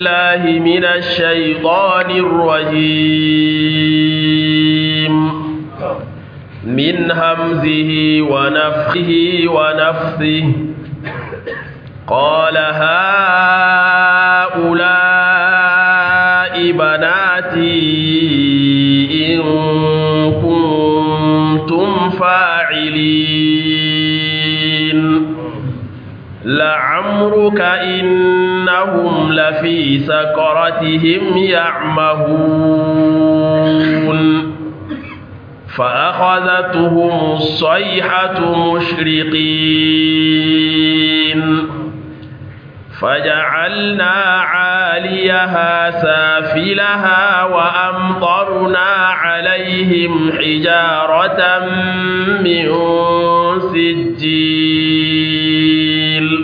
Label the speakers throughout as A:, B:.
A: الله من الشيطان الرجيم من همزه ونفخه ونفثه قال هؤلاء بناتي إن كنتم فاعلين لعمرك إنهم لفي سكرتهم يعمهون فأخذتهم الصيحة مشرقين فجعلنا عاليها سافلها وأمطرنا عليهم حجارة من سجيل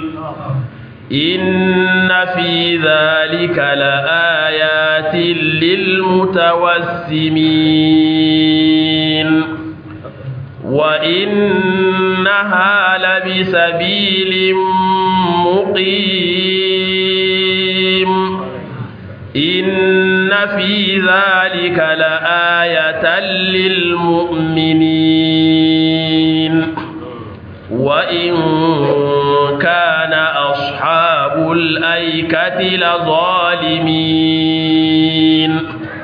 A: إن في ذلك لآيات للمتوسمين وإنها لبسبيل مقيم إن في ذلك لآية للمؤمنين وإن كان أصحاب الأيكة لظالمين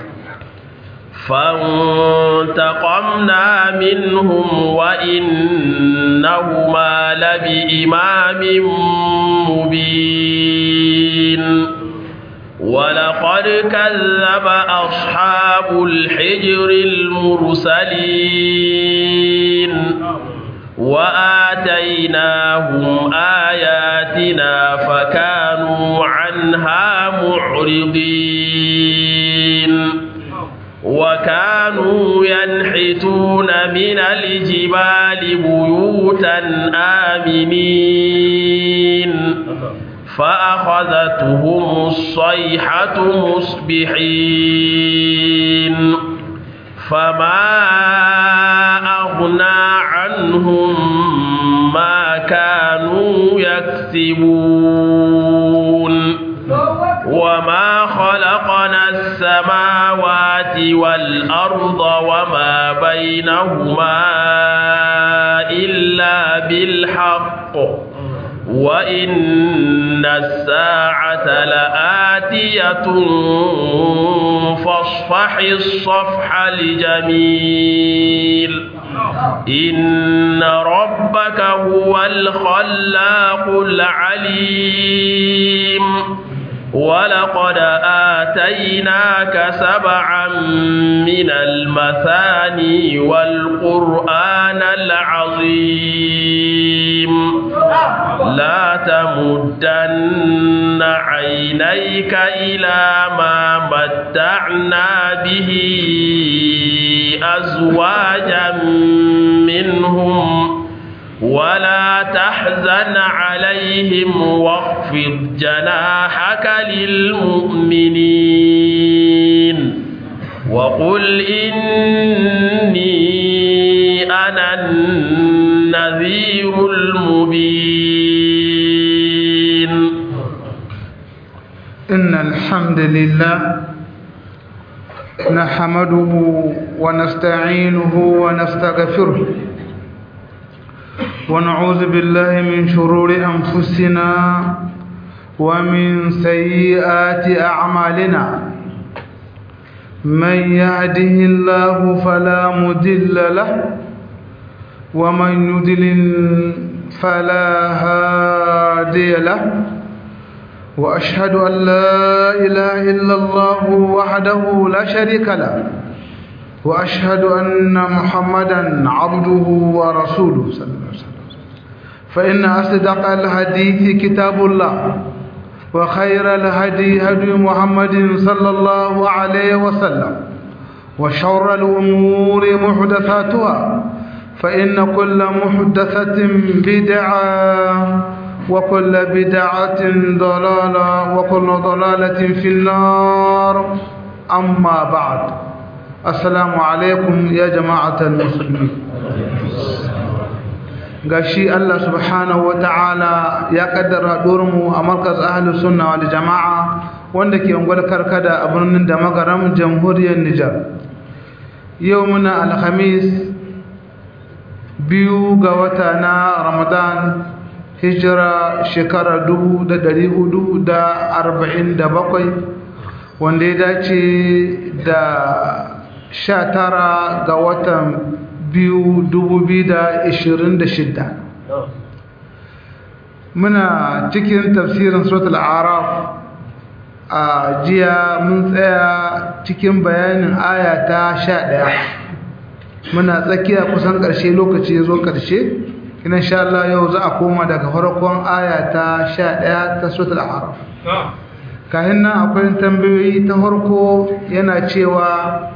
A: فانتقمنا منهم وإنهما لبإمام مبين ولقد كذب أصحاب الحجر المرسلين وآتيناهم آياتنا فكانوا عنها معرضين وكانوا ينحتون من الجبال بيوتا آمنين فأخذتهم الصيحة مصبحين فما أغنى عنهم ما كانوا يكسبون وما خلقنا السماوات والأرض وما بينهما إلا بالحق وإن الساعة لآتية فاصفح الصفح الجميل إن ربك هو الخلاق العليم ولقد آتيناك سبعا من المثاني والقرآن العظيم لا تمدن عينيك إلى ما متعنا به أزواجا منهم ولا تحزن عليهم واخفض جناحك للمؤمنين وقل إني أنا النذير المبين
B: إن الحمد لله نحمده ونستعينه ونستغفره ونعوذ بالله من شرور أنفسنا ومن سيئات أعمالنا من يهده الله فلا مدل له ومن يدلل فلا هادي له وأشهد أن لا إله إلا الله وحده لا شريك له وأشهد أن محمدا عبده ورسوله صلى الله عليه وسلم فإن أصدق الحديث كتاب الله وخير الهدي هدي محمد صلى الله عليه وسلم وشر الأمور محدثاتها فإن كل محدثة بدعة وكل بدعة ضلالة وكل ضلالة في النار أما بعد السلام عليكم يا جماعة المسلمين gashi Allah subhanahu ta'ala ya kaddara mu a markaz ahlus sunna wal jama'a wanda ke ungwal karkada a birnin da magaram jamhuriyar Nijar yau muna alhamis biyu ga wata na ramadan hijira shekara dubu da dari hudu da arba'in da bakwai wanda ya dace da sha tara ga watan biyu dubu biyu da ishirin da shidda muna cikin tafsirin suratul araf a jiya mun tsaya cikin bayanin aya ta sha ɗaya muna tsakiya kusan ƙarshe lokaci ya zo ƙarshe ina sha Allah yau za a koma daga farkon aya ta sha ɗaya ta suratul araf kayan nan akwai tambayoyi ta farko yana cewa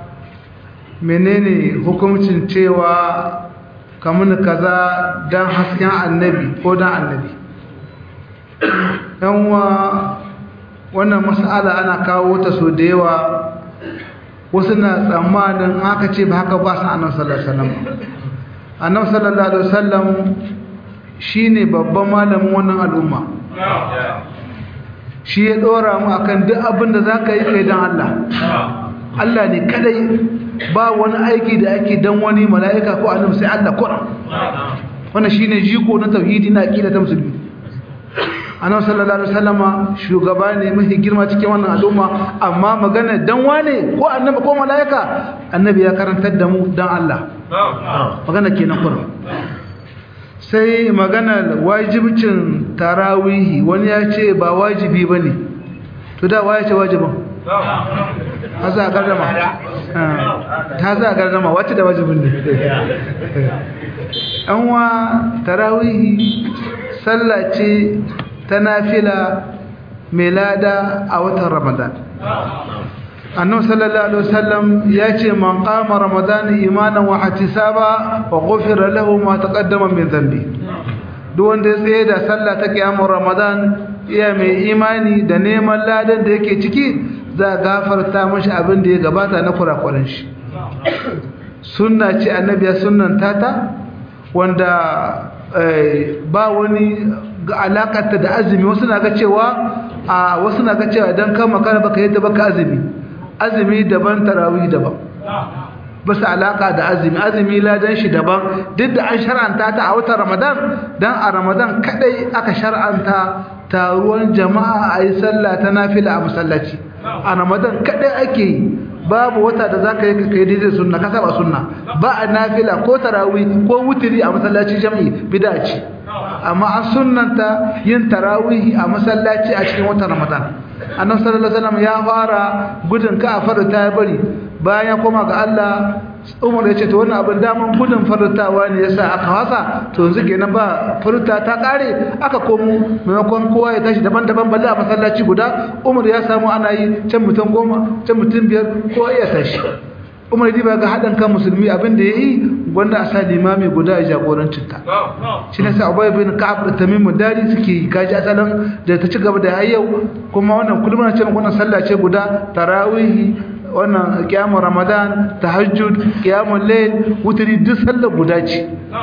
B: menene hukuncin cewa kamun kaza don hasken annabi ko don annabi yanwa wannan mas'ala ana kawo ta so da yawa wasu na tsammanin haka ce ba haka ba su annabi sallallahu alaihi wasallam annabi sallallahu alaihi wasallam shine babban malamin wannan al'umma shi ya dora mu akan duk abin da zaka yi kai dan Allah Allah ne kadai ba wani aiki da ake dan wani mala'ika ko annabi sai Allah kuran wannan shine jiko na tauhidi na aqida ta musulmi annabi sallallahu alaihi wasallama shugaba ne mai girma cikin wannan al'umma amma magana dan wane ko annabi ko mala'ika annabi ya karantar da mu dan Allah magana kenan kuran sai maganar wajibcin tarawihi wani ya ce ba wajibi bane to da waye ce wajibin ta za a gardama ta za a gardama wacce da wajibin ne an wa tarawihi sallah ce ta nafila mai lada a watan ramadan annabi sallallahu alaihi wasallam ya ce man qama ramadan imanan wa ihtisaba wa ghufira lahu ma taqaddama min dhanbi duk wanda ya tsaye da sallah ta kiyamar ramadan iya mai imani da neman ladan da yake ciki za a gafarta mashi abin da ya gabata na kurakuran shi sunna ce annabi ya sunnanta ta wanda ba wani alakata da azumi wasu na ga cewa a wasu na ga cewa idan kan makara baka yadda baka azumi azumi daban tarawih daban ba su alaka da azumi azumi ladan shi daban duk da an shar'anta ta a watan ramadan dan a ramadan kadai aka shar'anta taruwan jama'a a yi sallah ta nafila a masallaci a ramadan kadai ake yi babu wata da za ka yi kai daidai sunna ka saba sunna ba a nafila ko tarawih ko wutiri a masallaci jami'i bida ce amma an sunnanta yin tarawih a masallaci a cikin watan ramadan annabi sallallahu alaihi wasallam ya fara gudun ka a farta ya bari bayan ya koma ga Allah Umar ya ce to wannan abin daman gudun farutawa ne yasa aka wasa to yanzu kenan ba faruta ta kare aka komo maimakon kowa ya tashi daban-daban balle a masallaci guda Umar ya samu ana yi can mutum goma can mutum biyar kowa ya tashi Umar ya ga haɗin kan musulmi abin da ya yi gwanda a sa limami guda ya jagorancin ta shi ne sa Ubay bin Ka'ab da Tamim Dari suke yi kaji asalin da ta ci gaba da yau kuma wannan kullum na ce wannan sallah ce guda tarawih wannan kiyamun ramadan tahajjud kiyamun layl wutri duk sallar guda ce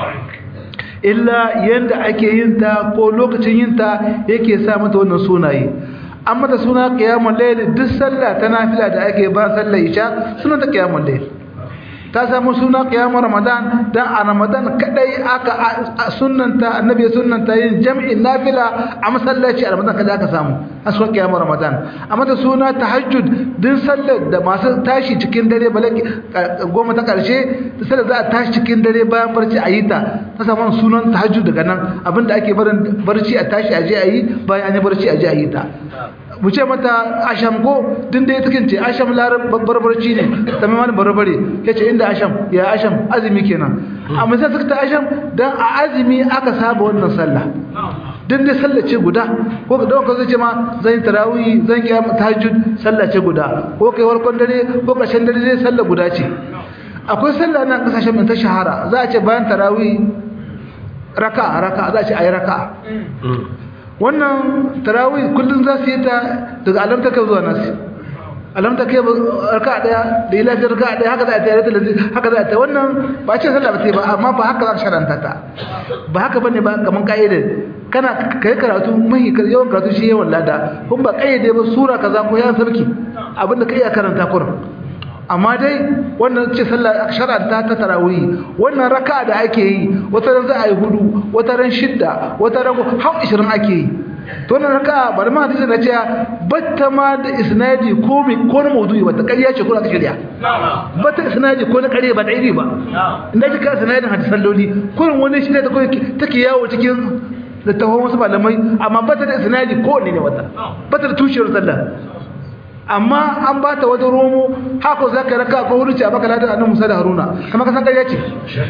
B: illa yanda ake yin ta ko lokacin yin ta yake sa mata wannan sunaye an mata suna kiyamun layl duk sallah ta nafila da ake ba sallar isha suna ta kiyamun layl ta samu suna kiyamun ramadan dan a ramadan kadai aka sunnanta annabi ya sunnanta yin jam'in nafila a masallaci a ramadan kadai aka samu a sunan kiyamun ramadan amma da suna tahajjud din sallar da masu tashi cikin dare balaki goma ta karshe da sallar za a tashi cikin dare bayan barci a yi ta ta samu sunan tahajjud daga nan abinda ake barin barci a tashi a je a yi bayan an yi barci a je a yi ta mu ce mata asham ko din da ya take ce asham larar barbarci ne tamam wani barbare yace inda asham ya asham azumi kenan amma sai suka ta asham dan a azumi aka saba wannan sallah din da sallah ce guda ko ka dauka zai ce ma zan tarawih zan kiyam tahajjud sallah ce guda ko kai warkon dare ko kashin dare zai sallah guda ce akwai sallah nan kasashen mun ta shahara za a ce bayan tarawih raka'a raka'a za a ce ayi raka'a wannan tarawih kullun za su yi ta daga alamta kai zuwa nasi alamta kai raka daya da ila ta raka daya haka za a tare da haka za a ta wannan ba ce sallah ba sai ba amma ba haka za ka sharanta ta ba haka bane ba kaman kaida kana kai karatu mai yawan karatu shi yawan lada kun ba kayyade ba sura kaza ko ya sarki abinda kai ya karanta kurin amma dai wannan ce sallah shar'anta ta tarawih wannan raka'a da ake yi wata ran za a yi hudu wata ran shidda wata ran har 20 ake yi to wannan raka'a bari ma hadisi na ce batta ma da isnadi ko mi ko na mawdu'i wata ƙarya ce ko aka shirya batta isnadi ko na ƙarya ba daidai ba inda kika isnadin hadisan loli kurin wani shi ne ta koyi take yawo cikin littafin wasu malamai amma bata da isnadi ko ne wata bata da tushiyar sallah amma an ba ta wata romo haka za ka raka ko wurin ce a baka ladar annan musa da haruna kama ka san ƙarya ce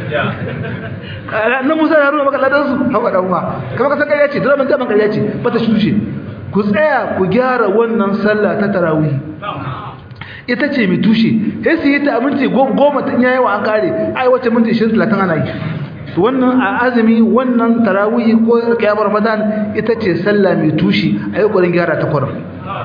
B: annan musa da haruna baka ladar su haka ɗan ma kama ka san ƙarya ce dole ban jaban ƙarya ce ba ta shushe ku tsaya ku gyara wannan sallah ta tarawih ita ce mai tushe sai su yi ta minti goma ta yayi wa an kare ai wace minti 20 30 ana yi wannan a azumi wannan tarawih ko kiyamar ramadan ita ce sallah mai tushe ayi ƙoƙarin gyara ta kwarar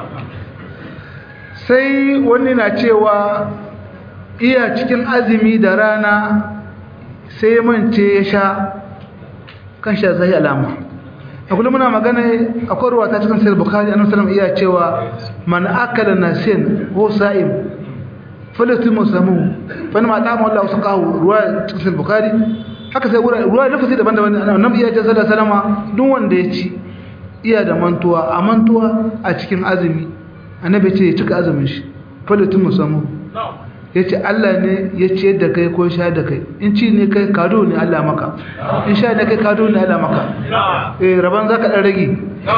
B: sai wani na cewa iya cikin azumi da rana sai mance ya sha kan sha zai alama a kullum muna magana akwai ruwa ta cikin sayar bukari annabi sallam iya cewa man akala nasin ko sa'im falatu musamu fa ma ta Allah su kawo ruwa cikin sayar bukari haka sai ruwa lafazi daban-daban annabi iya ce sallallahu alaihi wasallam duk wanda ya ci iya da mantuwa a mantuwa a cikin azumi annabi ce ya cika azumin shi falatin musamman ya ce Allah ne ya ce da kai ko sha da kai in ci ne kai kado ne Allah maka in sha ne kai kado ne Allah maka eh raban zaka dan rage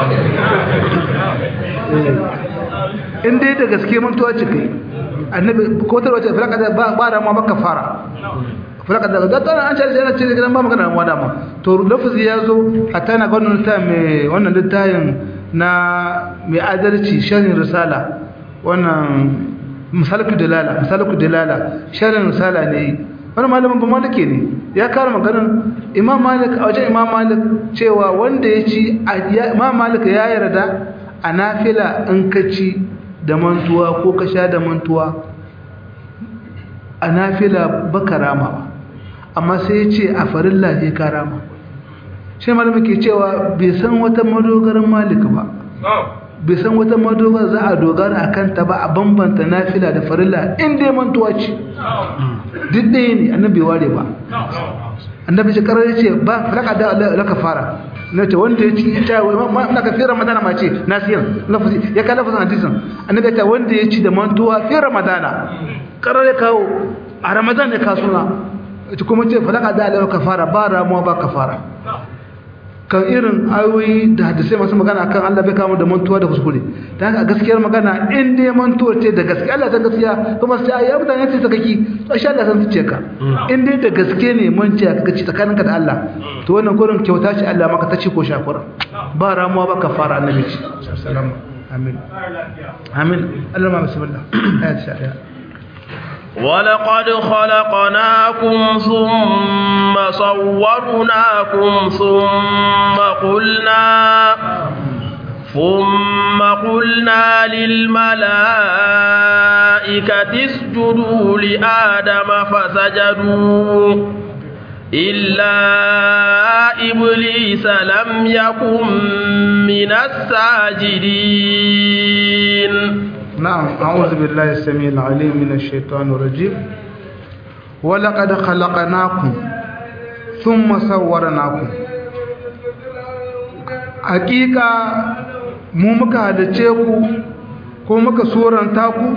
B: in dai da gaske mantuwa ce kai annabi ko ta wace falaka da ba ba rama baka fara falaka da da tana an ce yana ce gidan ba magana ramuwa dama to lafazi ya zo hatta na gwanin ta mai wannan littafin na mai adalci sharin risala wannan misalku dalala misalku dalala sharin risala ne wani malamin ba malike ne ya kara maganar imam malik a wajen imam malik cewa wanda ya ci imam malik ya yarda a nafila in ka ci da mantuwa ko ka sha da mantuwa a nafila baka rama amma sai ya ce a farilla ne ka rama shi malamin ke cewa bai san wata madogaran malika ba bai san wata madogara za a dogara a kanta ba a bambanta nafila da farilla inda ya mantuwa ce duk ɗaya ne annabi bai ware ba annabi shi karar ce ba falaka da laka fara na ce wanda ya ci ita na ka fi ramadana ma ce nasiyan ya ka lafazin hadisin annabi ta wanda ya ci da mantuwa fi ramadana karar ya kawo a ramadan ya kasuna kuma ce falaka da laka fara ba ramuwa ba ka fara kan irin ayoyi da hadisai masu magana kan Allah bai kama da mantuwa da kuskure ta haka gaskiyar magana in dai mantuwa ce da gaske Allah ta gaskiya kuma sai ya mutane ce sakaki to insha Allah san su ka in dai da gaske ne manci ka gaci tsakaninka da Allah to wannan gurin kyauta ce Allah maka ta ce ko shakura ba ramuwa ba kafara annabi ce sallallahu amin amin Allah ma bismillah ayat 11
A: ولقد خلقناكم ثم صورناكم ثم قلنا ثم قلنا للملائكة اسجدوا لآدم فسجدوا إلا إبليس لم يكن من الساجدين
B: نعم أعوذ بالله السميع العليم من الشيطان الرجيم ولقد خلقناكم ثم صورناكم حقيقة mu muka halice ku ko muka suranta ku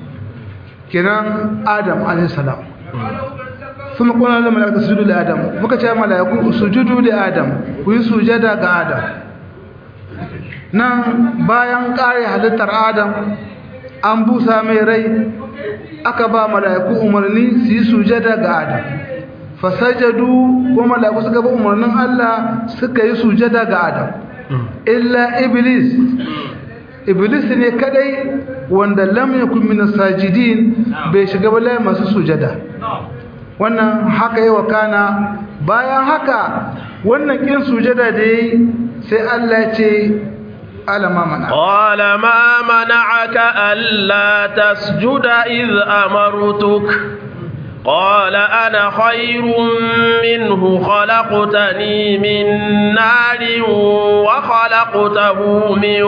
B: kiran Adam alayhi salam kuma kuna da malaka sujudu li Adam muka ce malaiku sujudu li Adam ku yi sujada ga Adam nan bayan kare halittar Adam an busa mai rai aka ba mala'iku umarni su yi sujada ga Adam fasajadu ko mala'iku suka ba umarnin Allah suka yi sujada ga Adam illa iblis iblis ne kadai wanda lam yakun min sajidin bai shiga ba layin masu sujada wannan haka yi kana bayan haka wannan kin sujada da yayi sai Allah ya ce قال ما منعك
A: قال ما منعك ألا تسجد إذ أمرتك قال أنا خير منه خلقتني من نار وخلقته من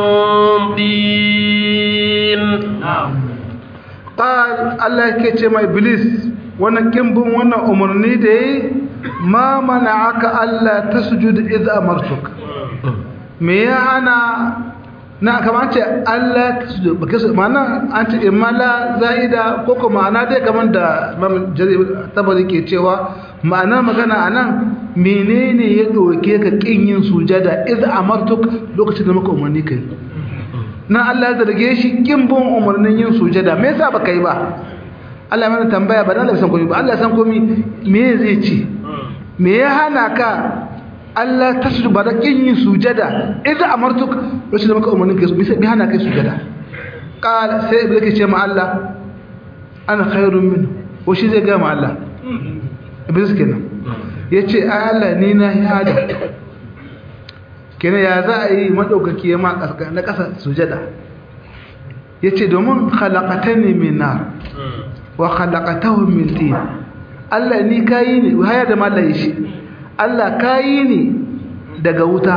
A: طين
B: قال الله yake ce mai iblis wannan kimbin wannan umarni da yi ma mana'aka Allah tasjud idh amartuk me ya hana na kamar ce Allah tasjud baka su ma'ana an ce imala zaida ko kuma ma'ana dai kamar da Imam Jarir tabari ke cewa ma'ana magana anan menene ya doke ka kin yin sujada idh amartuk lokacin da muka umarni kai na Allah ya zarge shi kin bin umarnin yin sujada me yasa baka yi ba Allah ya mana tambaya ba dan Allah san komai ba Allah san komai me zai ce me ya hana ka Allah ta su ba da kin yin sujada idan amartuk rashin da maka umarnin kai me hana kai sujada qala sai iblis ke ce ma Allah ana khairun min ko shi zai ga ma Allah iblis kenan yace ai Allah ni na yi hada kenan ya za a yi maɗaukaki ya ma na ƙasa sujada ya ce domin halakata ne min nar wa halakatahu min tin Allah ni kayi ne haya da malaye shi Allah kayi ne daga wuta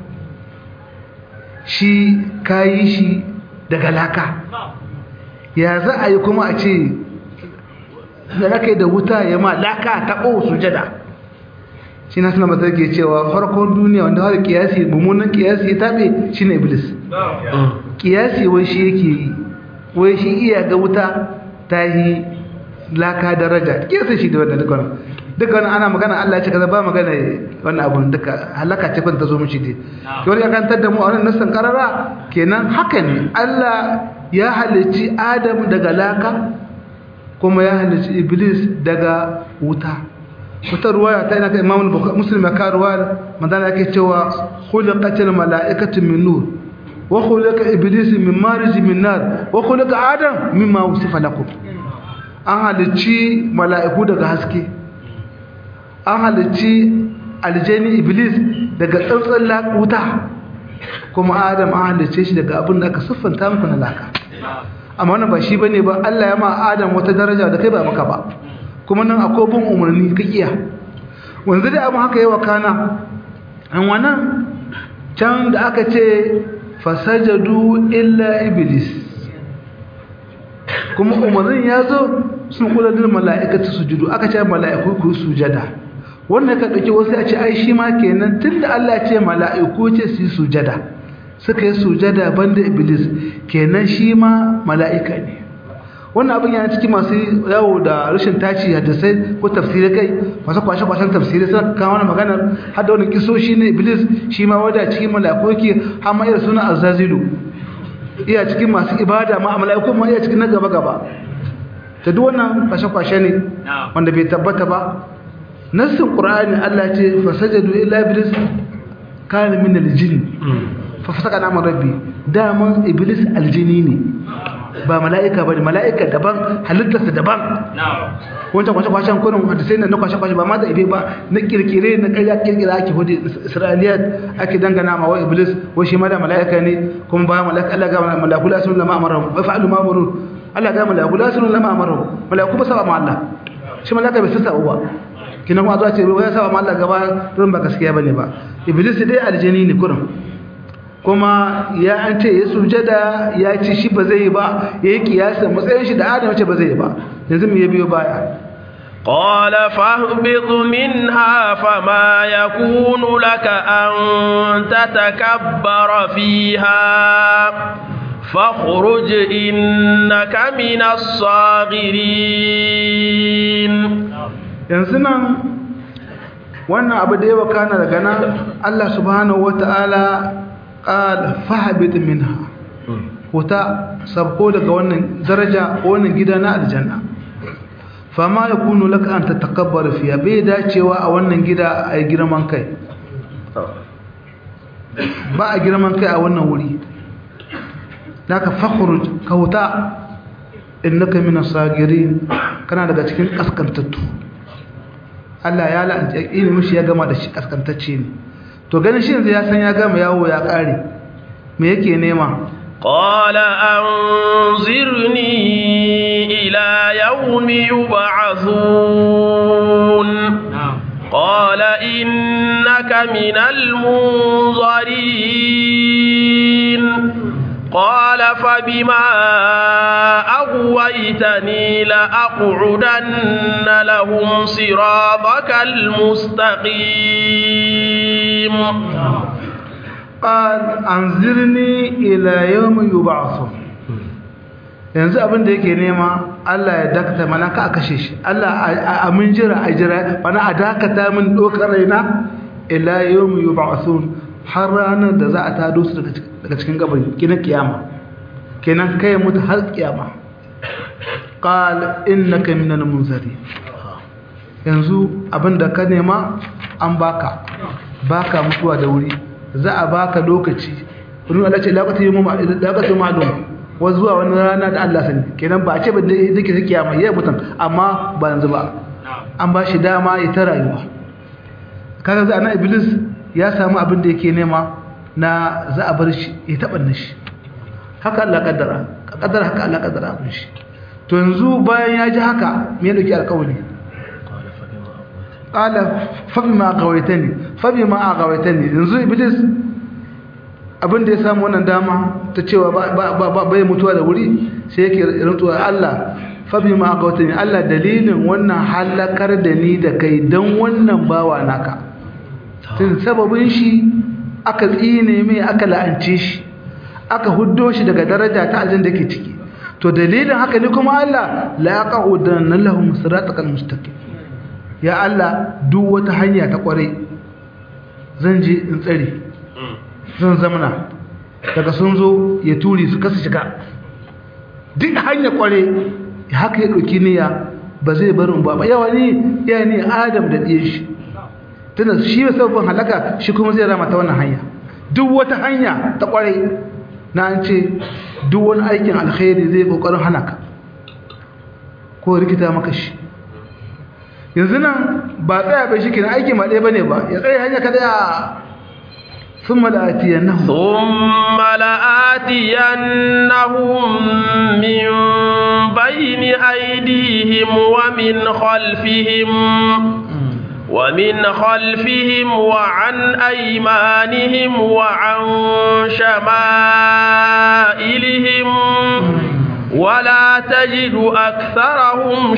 B: shi kayi shi daga laka ya za a yi kuma a ce da raka da wuta ya ma laka taɓo sujada shi na suna matar ke cewa farkon duniya wanda har kiyasi mummunan kiyasi ya taɓe shi ne iblis kiyasi wai shi yake yi wai shi iya ga wuta ta yi laka daraja kiyasi shi da wannan duka wannan duka wannan ana magana Allah ya ce kaza ba magana wannan abun duka halaka ce kun ta zo mishi dai wani ya kantar da mu a wannan nassan karara kenan haka ne Allah ya halicci Adam daga laka kuma ya halicci Iblis daga wuta wata ruwaya ta ina ka imam muslim ya ka ruwaya manzana yake cewa khuliqatil mala'ikatu min nur wa khuliqa iblis min marij min nar wa khuliqa adam mimma usifa lakum an halicci mala'iku daga haske an halicci aljani iblis daga tsantsan lakuta kuma adam an halicce shi daga abin da aka siffanta muku na laka amma wannan ba shi bane ba Allah ya ma adam wata daraja da kai ba maka ba kuma nan akwai bin umarni ka iya wanzu da abin haka yi wa kana an wannan can da aka ce fasajadu illa iblis kuma umarnin ya zo sun kula da mala'ikatu sujudu aka ce mala'iku ku sujada wannan ka dauki wasu a ce ai shi ma kenan tunda Allah ya ce mala'iku ce su yi sujada suka yi sujada banda iblis kenan shi ma mala'ika ne wannan abin yana cikin masu yawo da rashin taci hadisai ko tafsirai kai masu kwashe-kwashen tafsirai suna kawo wani maganar har da wani kisoshi ne iblis shi ma wadda cikin mala'iku yake har ma iya suna azazilu iya cikin masu ibada ma a mala'iku ma iya cikin na gaba-gaba ta duk wannan kwashe-kwashe ne wanda bai tabbata ba nassin qur'ani Allah ce fasajadu illa iblis kana min aljin fa fasaka na rabbi daman iblis aljini ne ba mala'ika ba ne mala'ika daban halittarsa daban wancan kwashe-kwashen kunan hadisai na kwashe-kwashe ba ma da ibe ba na kirkire na karya kirkira ake hudu isra'iliyat ake dangana ma wa iblis wai shi ma da mala'ika ne kuma ba mala'ika Allah ga mala'iku la sun lama amara wa fa'alu ma amuru Allah ga mala'iku la sun lama amara mala'iku ba saba ma Allah shi mala'ika bai sassa ba kina kuma zuwa ce wai saba ma Allah gaba don ba gaskiya bane ba iblis dai aljini ne kurin kuma ya an ce ya sujada ya ci shi ba zai yi ba ya yi kiyasa matsayin shi da adam ce ba zai yi ba yanzu mu ya biyo baya
A: قال فاهبط منها فما يكون لك أن تتكبر فيها فاخرج إنك من الصاغرين
B: yanzu nan wannan abu da ya wakana daga nan Allah subhanahu wata'ala qala fahbit minha huta sabko daga wannan daraja wannan gida na aljanna fama yakunu laka an tatakabbar fiya bai dacewa a wannan gida a girman kai ba a girman kai a wannan wuri naka fakhruj ka huta innaka minas sagirin kana daga cikin kaskantattu Allah ya la'anta ilimin shi ya gama da shi kaskantacce ne to ganin shi yanzu ya san ya gama yawo ya kare me yake nema
A: قال أنظرني إلى يوم يبعثون قال إنك من المنظرين قال فبما أغويتني لأقعدن لهم صراطك المستقيم
B: قال أنظرني إلى يوم يبعثون yanzu abin da yake nema Allah ya dakata mana ka a kashe shi Allah a mun jira a jira mana a dakata min dokar raina ila yawmi yub'athun har ranar da za a tado su daga cikin gaban kina kiyama kenan kai mutu har kiyama qal innaka minal munzari yanzu abin da ka nema an baka baka mutuwa da wuri za a baka lokaci wani Allah ce laƙatu ma'alum wa zuwa wani rana da Allah sani kenan ba a ce ba da yake ta kiyama ya mutum amma ba yanzu ba an ba shi dama ya ta rayuwa kaga za na iblis ya samu abin da yake nema na za a bar shi ya taɓa shi haka Allah kaddara kaddara haka Allah kaddara abin shi to yanzu bayan ya ji haka me ya dauki alƙawari qala fa bima aghawaytani fa bima aghawaytani yanzu iblis abin da ya samu wannan dama ta cewa ba bai mutuwa da wuri sai yake rantsuwa Allah fa bima aghawaytani Allah dalilin wannan halakar da ni da kai dan wannan bawa naka tun sababin shi aka tsine mai aka la'ance shi aka huddo shi daga daraja ta aljanna da ke ciki to dalilin haka ne kuma Allah la yaqudanna lahum siratal mustaqim ya Allah duk wata hanya ta kware zan je in tsare zan zamana daga sun zo ya turi su kasa shiga duk hanya kware haka ya dauki niyya ba zai barin ba ba yawa ne ya ne Adam da diye shi tunda shi sabon halaka shi kuma zai rama ta wannan hanya duk wata hanya ta kware na an ce duk wani aikin alkhairi zai kokarin hana ka ko rikita maka shi yanzu nan ba tsaya bai shi kenan aiki ma ɗaya bane ba ya tsaye hanya kada ya ثم لآتينهم
A: ثم لآتينهم من بين أيديهم ومن خلفهم ومن خلفهم وعن أيمانهم وعن شمائلهم ولا تجد أكثرهم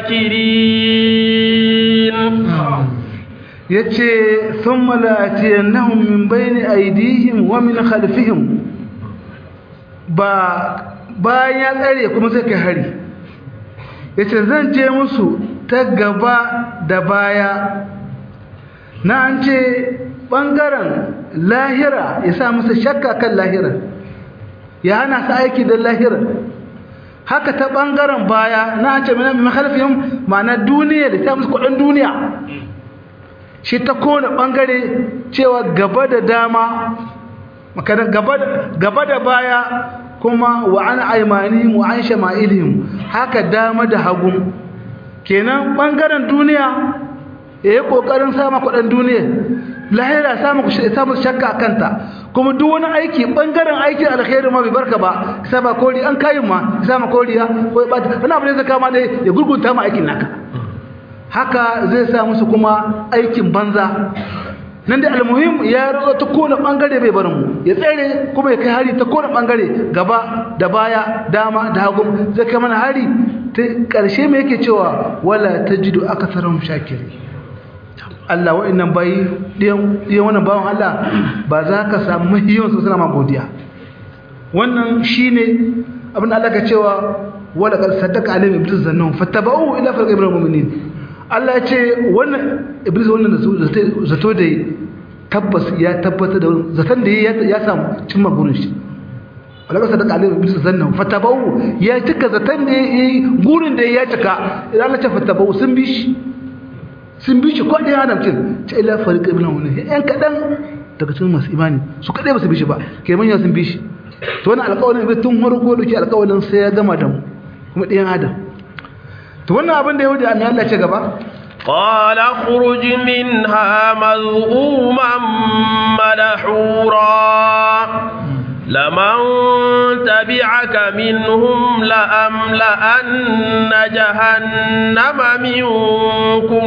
A: شاكرين
B: yace thumma la'atiyannahum min bayni aydihim wa min khalfihim ba bayan ya tsare kuma sai kai hari yace zan je musu ta gaba da baya na an ce ɓangaren lahira ya sa musu shakka kan lahira ya hana su aiki da lahira haka ta ɓangaren baya na an ce mana mai mahalfin ma'ana duniya da ta musu kudin duniya shi ta kone ɓangare cewa gaba da dama gaba da baya kuma wa an aimanihim wa an shama'ilihim haka dama da hagu kenan bangaren duniya ya yi ƙoƙarin samun kuɗin duniya lahira samun shakka a kanta kuma duk wani aiki bangaren aikin alkhairu ma bai barka ba sama kori an kayin ma sama koriya ko ya bata wani abu ne zai kama dai ya gurgunta ma aikin naka haka zai sa musu kuma aikin banza nan da almuhim ya rantsa ta kone bangare bai barin mu ya tsere kuma ya kai hari ta kone bangare gaba da baya dama da hagu zai kai mana hari ta karshe me yake cewa wala tajidu akatharum shakiri Allah wa'annan bayi diyan wannan bawan Allah ba za ka samu mahiyan su suna ma godiya wannan shine abin da Allah ka cewa wala qad saddaqa alayhim iblis zannahum fattaba'u ila farqi ibrahim mu'minin Allah ya ce wannan iblis wannan da zato da tabbas ya tabbata da zaton da ya samu cimma gurin shi wala ka sadaka alayhi iblis zannan fatabau ya cika zaton da yayi gurin da ya cika idan Allah ya fatabau sun bi shi sun bi shi ko dai adam cin ta ila fariq ibn wani yan kadan daga cikin masu imani su kadai ba su bi shi ba kai manya sun bi shi to wannan alƙawarin iblis tun farko dauki alƙawarin sai ya gama da mu kuma ɗayan adam to wannan abin da yahudi amma Allah ce gaba
A: قال اخرج منها مذءوما مدحورا لمن تبعك منهم لأملأن جهنم منكم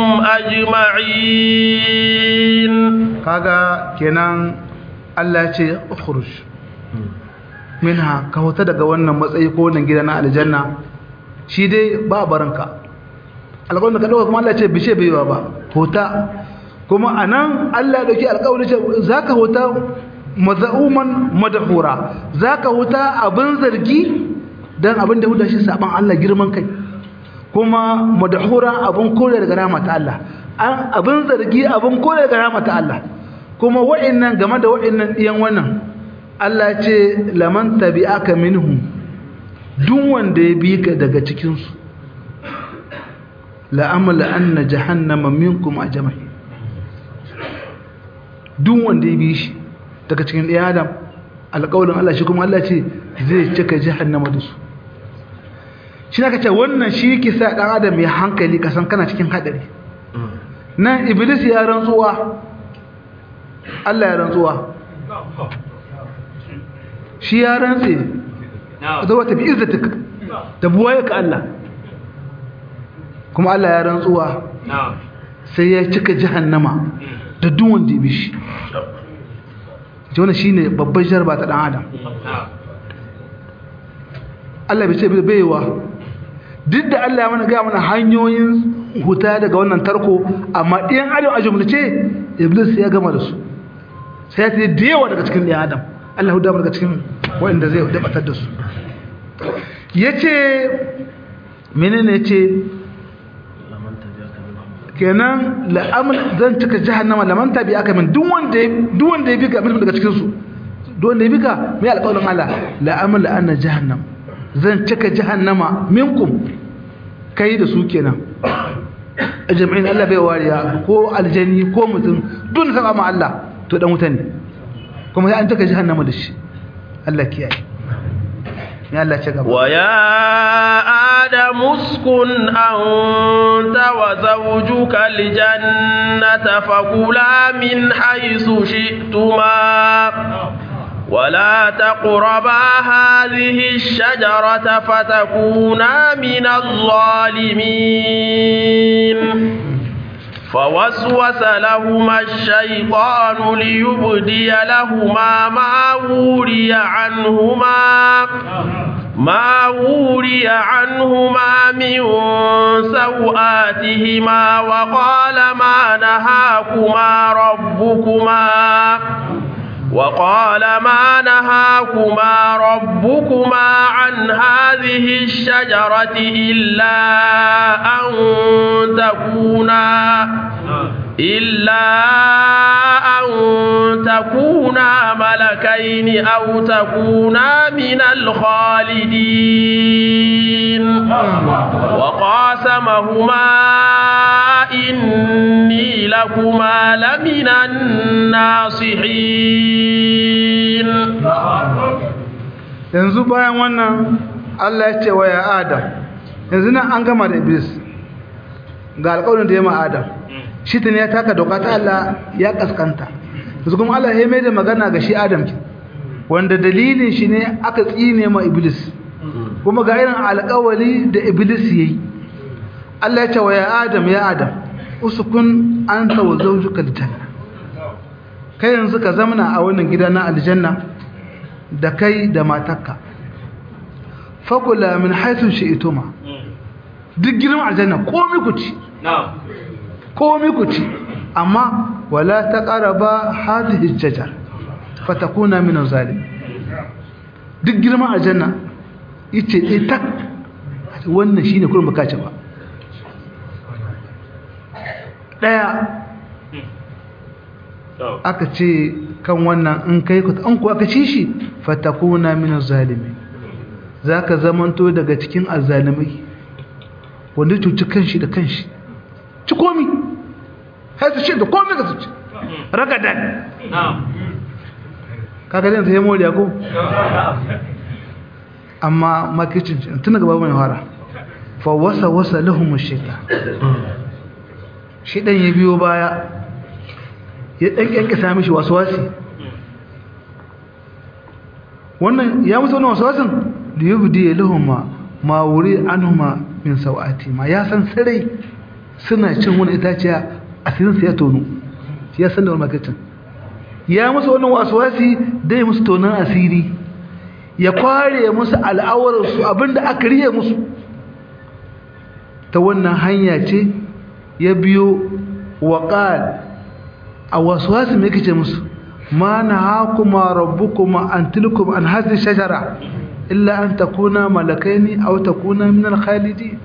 A: أجمعين
B: kaga kenan Allah ya ce ukhruj minha ka huta daga wannan matsayi ko wannan gida na aljanna shi dai ba baranka alƙawarin da ka dauka kuma Allah ya ce bishe baiwa ba huta kuma anan Allah ya dauki alƙawarin ce zaka huta mazauman madhura zaka huta abin zargi dan abin da huda shi saban Allah girman kai kuma madhura abin kore daga rahmat Allah an abin zargi abin kore daga rahmat Allah kuma wa'annan game da wa'annan diyan wannan Allah ce laman tabi'aka minhum duk wanda ya bi ka daga cikin su la amala anna jahannama minkum ajma'in duk wanda ya bi shi daga cikin ɗaya adam alƙawarin Allah shi kuma Allah ce zai cika jahannama da su shi na kace wannan shi ke sa ɗan adam ya hankali kasan kana cikin haɗari nan iblis ya rantsuwa Allah ya rantsuwa shi ya rantse da wata bi izzatik da buwaye ka Allah kuma Allah ya rantsuwa sai ya cika jahannama da duk wanda ya bi shi ce wannan shine babban jarba ta dan adam Allah bai ce baiwa duk da Allah ya mana ga mana hanyoyin huta daga wannan tarko amma ɗiyan adam a jumlace iblis ya gama da su sai ya ce da yawa daga cikin ɗiyan adam Allah ya daga cikin waɗanda zai dabatar da su yace menene yace kenan la'amal zan cika jahannama laman tabi aka min duk wanda duk wanda ya bika min daga cikin su duk wanda ya bika mai alƙawarin Allah la'amal anna jahannam zan cika jahannama minkum kai da su kenan jami'in Allah bai wariya ko aljani ko mutum duk saka ma Allah to dan wuta ne kuma sai an cika jahannama da shi Allah kiyaye ya Allah ce gaba
A: wa ya adamu uskun anta wa zawjuka aljannata fakula min haythu shi'tuma ولا تقربا هذه الشجرة فتكونا من الظالمين فوسوس لهما الشيطان ليبدي لهما ما وري عنهما ما وري عنهما من سوآتهما وقال ما نهاكما ربكما وقال ما نهاكما ربكما عن هذه الشجرة إلا أن تكونا إلا أن تكونا ملكين أو تكونا من الخالدين وقاسمهما إني لكما لمن الناصحين
B: yanzu bayan wannan Allah ya ce wa ya Adam yanzu nan an gama da Iblis ga alƙawarin da ya ma Adam shi ne ya taka doka ta Allah ya kaskanta yanzu kuma Allah ya mai da magana ga shi Adam wanda dalilin shi ne aka tsine ma Iblis kuma ga irin alƙawari da Iblis yayi Allah ya ce wa ya Adam ya Adam usukun anta wa zawjuka aljanna kai yanzu ka zamana a wannan gida na aljanna da kai da matarka fakula min haythu shi'tuma duk girman aljanna komai ku ci komai ku ci amma wala taqraba hadhihi aljajar fatakuna min zalim duk girman aljanna yace dai tak wannan shine kullum baka ci ba daya aka ce kan wannan in kai ku an ku aka ci shi fatakuna min zalimi zaka zamanto daga cikin azzalimai wanda cuci kanshi da kanshi ci komi har su ce da komi ka su ci ragadan kaga zai sai moriya ko amma makicin tun daga babu mai fara fa wasa wasa lahum shaitan shaitan ya biyo baya ya dan kyankyasa mishi waswasi wannan ya musu wannan wasawasin da yubdi lahumma ma wuri anhuma min sawati ma ya san sarai suna cin wani itaciya asirin su ya tonu ya san da wannan makacin ya musu wannan wasawasi dai musu tonan asiri ya kware musu al'awar su abinda aka riye musu ta wannan hanya ce ya biyo waqal a wasawasi me kace musu ma nahakuma rabbukuma an tilkum an hadhihi shajara illa an takuna malakaini aw takuna min al-khalidin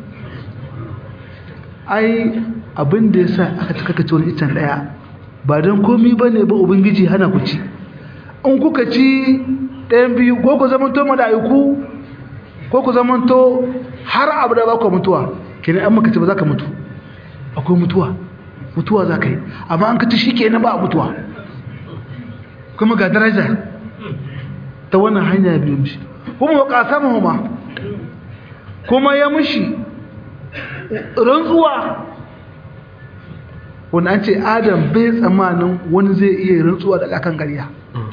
B: ai abin da yasa aka cika kace wani itan daya ba dan komai bane ba ubangiji hana ku ci in kuka ci ɗayan biyu ko ku zamanto malaiku ko ku zamanto har abu da ba ku mutuwa kenan an maka ci ba za ka mutu akwai mutuwa mutuwa za ka yi amma an ka ci shi kenan ba a mutuwa kuma ga daraja ta wannan hanya biyu mishi kuma wa qasamahuma kuma ya mishi rantsuwa wanda an ce adam bai tsamanin wani zai iya rantsuwa da akan ƙarya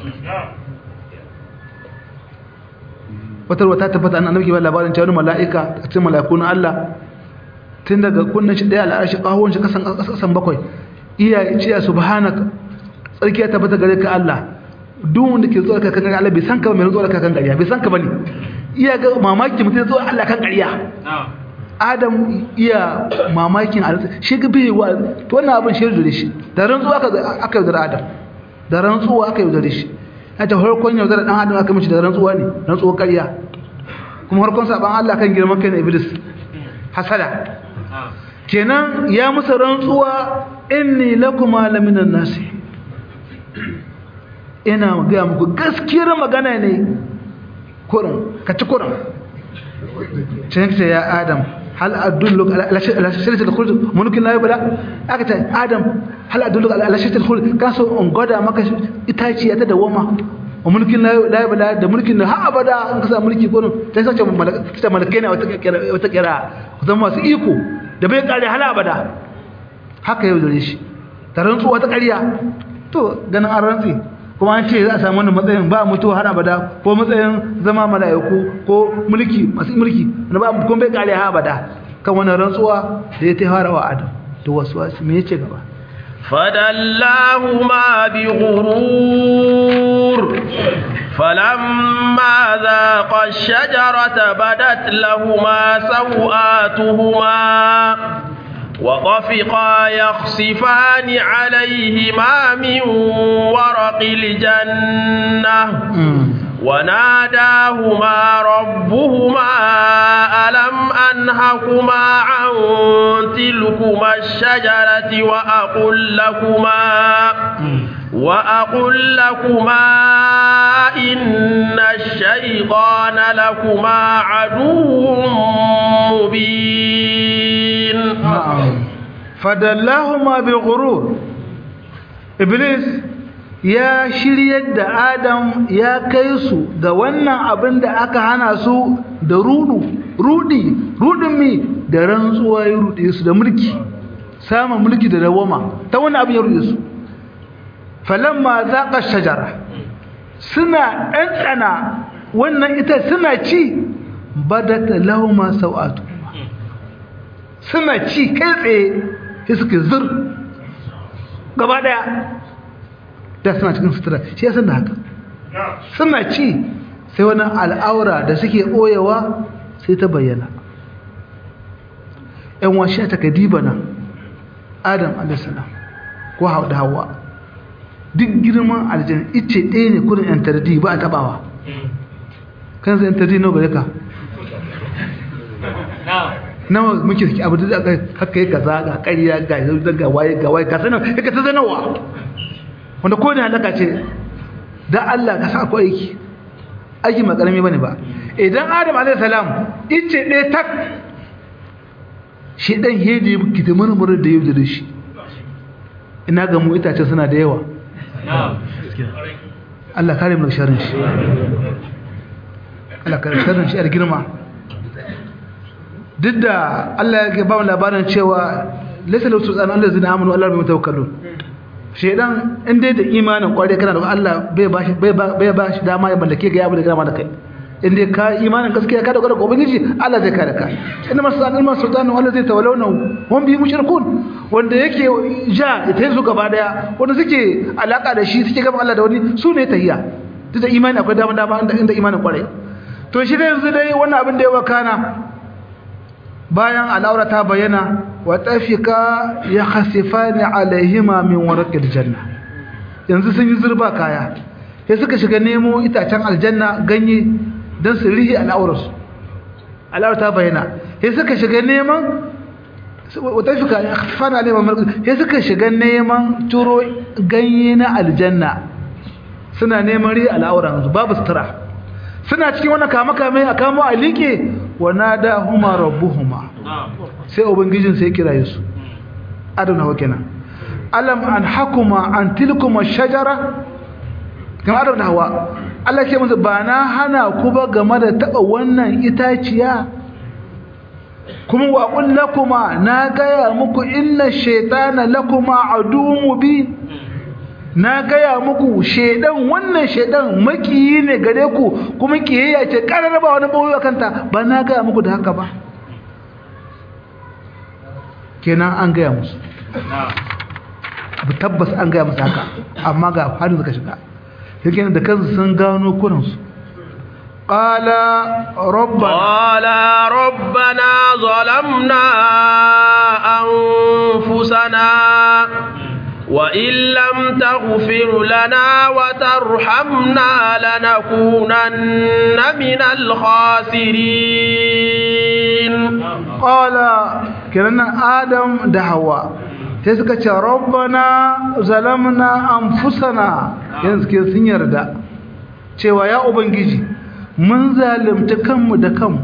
B: wata wata tabbata an annabi ba labarin cewa wani mala'ika a cikin mala'iku na Allah tun daga kunnan shi daya al'arshi kahon shi kasan kasan bakwai iya ce subhanaka tsarki ya tabbata gare ka Allah duk wanda ke zuwa kan ƙarya Allah bai san ka ba mai zuwa kan ƙarya bai san ka bane iya ga mamaki mutum zuwa Allah kan ƙarya Adam iya mamakin Allah shi ga bai wa to wannan abin shi da shi da rantsuwa aka aka yaudara Adam da rantsuwa aka yaudare shi ta harkon yaudara dan Adam aka mishi da rantsuwa ne rantsuwa ƙarya kuma harkon saban Allah kan girman kai na Iblis hasada kenan ya musu rantsuwa inni lakuma laminan nasi ina gaya muku gaskiyar magana ne kurin ka ci kurin cinta ya adam hal adullu ala shirkatul khuld mulkin la yabla aka ce adam hal adullu ala shirkatul khuld ka so on goda maka itaciya ta dawama wa mulkin la yabla da mulkin ha abada an kasa mulki kurin sai sace malaka malakai ne wata kira zama masu iko da bai kare hal abada haka yau dare shi ta rantsuwa ta ƙarya to ganin an rantsi kuma an ce za a samu wannan matsayin ba mutuwa har abada ko matsayin zama mala'iku ko mulki masu mulki wanda ba kuma bai kare har abada kan wannan rantsuwa da ya taihara wa adam to wasu wasu me yace gaba
A: فدلاهما بغرور فلما ذاقا الشجرة بدت لهما سوآتهما وطفقا يخصفان عليهما من ورق الجنة وناداهما ربهما ألم أنهكما عن تلكما الشجرة وأقل لكما وأقل لكما إن الشيطان لكما عدو مبين
B: fadallahuma bi ghurur iblis ya shiryar da adam ya kai su ga wannan abin da aka hana su da rudu rudi rudin mi da rantsuwa ya rude su da mulki samun mulki da dawama ta wannan abin ya rude su falamma zaqa shajara suna ɗanɗana wannan ita suna ci badat lahuma sau'atu suna ci kai tsaye sai suka zur gaba daya da suna cikin sutura shi ya san da haka suna ci sai wani al'aura da suke ɓoyewa sai ta bayyana ‘yan washe ta kadiba nan adam alisalam ko da hawa duk girman aljan ice ɗaya ne kudin ‘yan tardi ba a taɓawa kan zai ‘yan tardi na gare ka nawa muke suke abu da haka yi kaza ga ƙarya ga yanzu ga waye ga waye ka sanar ka ta zanarwa wanda ko da halaka ce dan Allah ka sa akwai aiki aiki ba karami bane ba idan Adam alayhi salam ice ɗaya tak shi dan hedi ki ta murmur da yau da shi ina ga mu itace suna da yawa Allah kare mu sharrin shi Allah kare sharrin shi a girma duk da Allah ya ba mu labarin cewa laysa lahu sultan Allah zina amanu Allah bai mutawakkalun shedan in dai da imanin kware kana da Allah bai ba shi bai ba bai ba shi dama ya mallake ga abu da gama da kai in dai ka imanin gaskiya ka dogara ga ubangiji Allah zai kare ka inna masalul masultanu Allah zai tawallawna hum bi mushrikun wanda yake ja ya tayi su gaba daya wanda suke alaka da shi suke gaba Allah da wani su ne tahiyya duk da imani akwai dama dama inda imanin kware to shi dai yanzu dai wannan abin da ya wakana bayan al'aura ta bayyana wa tafika ya khasifani alaihima min warqil janna yanzu sun yi zurba kaya sai suka shiga nemo itacen aljanna ganye dan su rihi al'aurarsu al'aura ta bayyana sai suka shiga neman wa tafika ya khasifani alaihima sai suka shiga neman turo ganye na aljanna suna neman rihi al'auransu babu sutura suna cikin wani kama-kame a kamo a liƙe wa nada huma rabbuhuma sai ubangijin sai kira su adana wa kenan alam an hakuma an tilkuma shajara kan adana hawa Allah ke musu ba na hana ku ba game da taɓa wannan itaciya kuma wa qul lakuma na gaya muku inna shaytana lakuma aduwwun mubin na gaya muku shedan wannan shedan makiyi ne gare ku kuma kiyayya ce karar ba wani bawo kanta ba na gaya muku da haka ba kenan an gaya musu abu tabbas an gaya musu haka amma ga harin suka shiga yake da kansu sun gano kuransu قال ربنا
A: قال ربنا ظلمنا أنفسنا وإن لم تغفر لنا وترحمنا لنكونن من الخاسرين
B: قال كرنا آدم دعوة تسكت ربنا ظلمنا أنفسنا ينسكي سنير دا cewa ya ubangiji mun zalimta kanmu da kanmu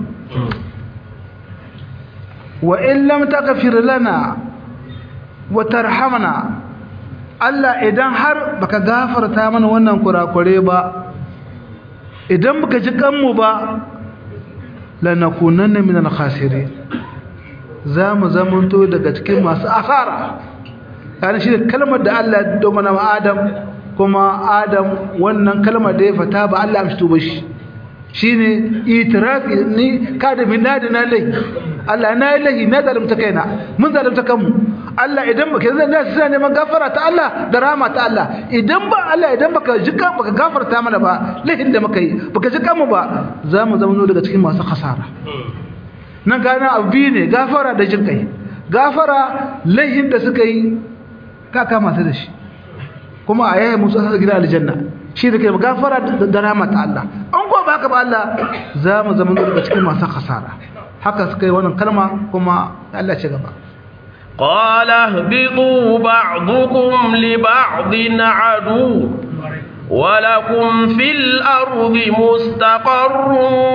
B: wa in lam taghfir lana wa tarhamna Allah idan har baka gafarta mana wannan kurakure ba idan baka ji kanmu ba lanakunanna minal khasirin zamu zamanto daga cikin masu asara kana shi kalmar da Allah ya domana wa Adam kuma Adam wannan kalmar da ya fata ba Allah amshi tuba shi shine itirafi ni kada min nadina lai Allah na yi lahi na zalimta kaina mun zalimta kanmu Allah idan baka zan da sai neman gafara ta Allah da rahama ta Allah idan ba Allah idan baka jika baka gafarta mana ba lahin da muka yi baka jika mu ba za mu zama daga cikin masu khasara nan gana abu ne gafara da jin kai gafara lahin da suka yi ka kama su da shi kuma a yaya musu asa gida aljanna shi da kai gafara da rahama ta Allah an ko baka ba Allah za mu zama daga cikin masu khasara haka suka yi wannan kalma kuma Allah ce gaba
A: قال اهبطوا بعضكم لبعض عدو ولكم في الأرض مستقر